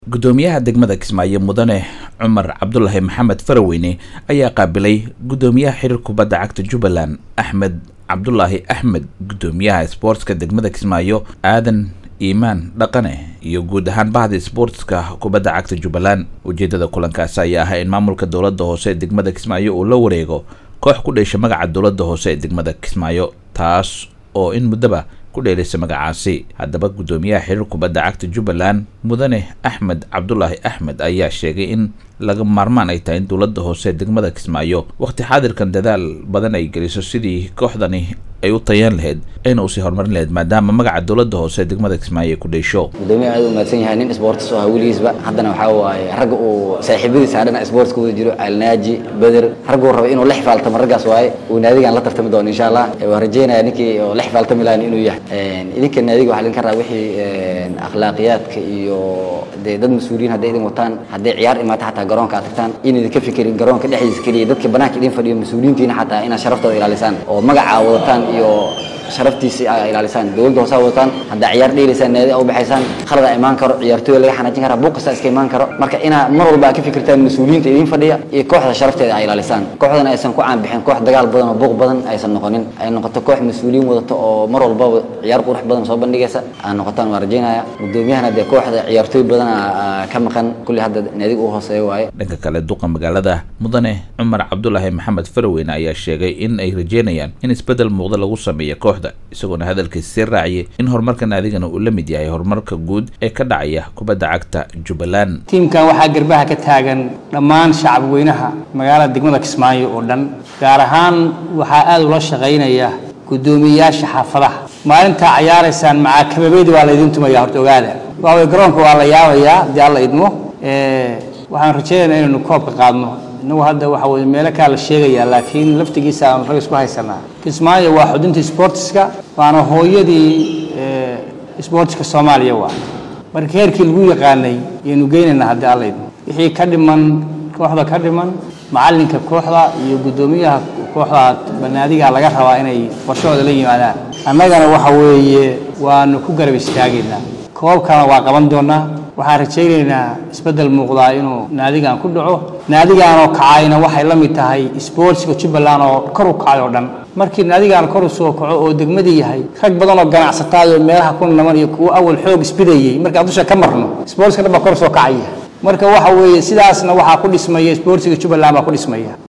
gudoomiyaha degmada kismaayo mudane cumar cabdulaahi maxamed faraweyne ayaa qaabilay gudoomiyaha xiriir kubadda cagta jubbaland axmed cabdulaahi axmed gudoomiyaha sboortska degmada kismaayo aadan iimaan dhaqane iyo guud ahaan bahda sboortska kubadda cagta jubbaland ujeedada kulankaasi ayaa ahaa in maamulka dowladda hoose ee degmada kismaayo uu la wareego koox ku dheesha magaca dowladda hoose ee degmada kismaayo taas oo in muddaba ku dheelaysa magacaasi haddaba gudoomiyaha xiriir kubadda cagta jubbaland mudane axmed cabdulaahi axmed ayaa sheegay in laga maarmaan ay tahay in dowladda hoose ee degmada kismaayo waqti xaadirkan dadaal badan ay geliso sidii kooxdani ay u tayaan lahayd ayna usii horumarin lahayd maadaama magaca dowladda hoose ee degmada kismaayo ay ku dheesho gudoomiyaha aad u mahadsan yahay nin sports oo ahaa weligiisba haddana waxaa waaye ragga uu saaxiibadiisa dhana sports ka wada jiro alnaaji beder ragguu raba inuu la xifaaltamo raggaas waaye uu naadigan la tartami doono insha allah waan rajeynaya ninkii oo la xifaaltami lahayn inuu yahay idinka naadiga waxaa idin ka rabaa wixii akhlaaqiyaadka iyo dee dad mas-uuliyiin hadday idin wataan hadday ciyaar imaata xataa garoonka aad tagtaan in idinka fikirin garoonka dhexdiisa keliya dadka banaanka idin fadhiyo mas-uuliyiintiina xataa inaad sharaftooda ilaalisaan oo magacaa wadataan iyo sharaftiisii aa ilaalisaan dowladda hoose wadataan haddaa ciyaar dheelaysaan naadi u baxaysaan khalada imaan karo ciyaartooya laga xanaajin karaa buuq kasta iska imaan karo marka inaa mar walba aad ka fikirtaan mas-uuliyiinta idin fadhiya iyo kooxda sharafteeda aa ilaalisaan kooxdan aysan ku caanbixin koox dagaal badan oo buuq badan aysan noqonin ay noqoto koox mas-uuliyiin wadato oo mar walbaba ciyaar qurux badan soo bandhigaysa aa noqotaan waan rajeynaya gudoomiyahana dee kooxda ciyaartooy badan ka maqan kulli hadda naadiga uu hooseeyo waaye dhanka kale duqa magaalada mudane cumar cabdulaahi maxamed faraweyne ayaa sheegay in ay rajeynayaan in isbeddel muuqda lagu sameeyo kooxda isagoona hadalkiisa sii raaciyay in horumarka naadigana uu la mid yahay horumarka guud ee ka dhacaya kubadda cagta jubbaland tiimkan waxaa garbaha ka taagan dhammaan shacab weynaha magaalada degmada kismaayo oo dhan gaar ahaan waxaa aada ula shaqaynaya guddoomiyeyaasha xaafadaha maalintaa cayaaraysaan macaakababeedi waa laydin tumaya horta ogaada waaway garoonka waa la yaabayaa haddii alla idmo waxaan rajeynaynaa inaynu koobka qaadno inagu hadda waxa weye meelo kaa la sheegayaa laakiin laftigiisa aanu rag isku haysanaa kismaayo waa xuduntii sportiska waana hooyadii sportiska soomaaliya waa marka heerkii lagu yaqaanay ayaynu geynaynaa haddii alla idmo wixii ka dhiman kooxda ka dhiman macallinka kooxda iyo guddoomiyaha kooxda banaadiga laga rabaa inay qorshahooda la yimaadaan annagana waxa weeye waanu ku garab istaagaynaa koobkana waa qaban doonaa waxaan rajaynaynaa isbeddel muuqdaa inuu naadigan ku dhaco naadigaanoo kacayna waxay la mid tahay sportska jubbaland oo kor u kacay oo dhan markii naadigaan kor u soo kaco oo degmadii yahay rag badan oo ganacsataay oo meelaha ku naman iyo kuwo awal xoog isbidayey markaan dusha ka marno sportska dhan baa kor soo kacaya marka waxa weeye sidaasna waxaa ku dhismaya sportsiga jubbaland baa ku dhismaya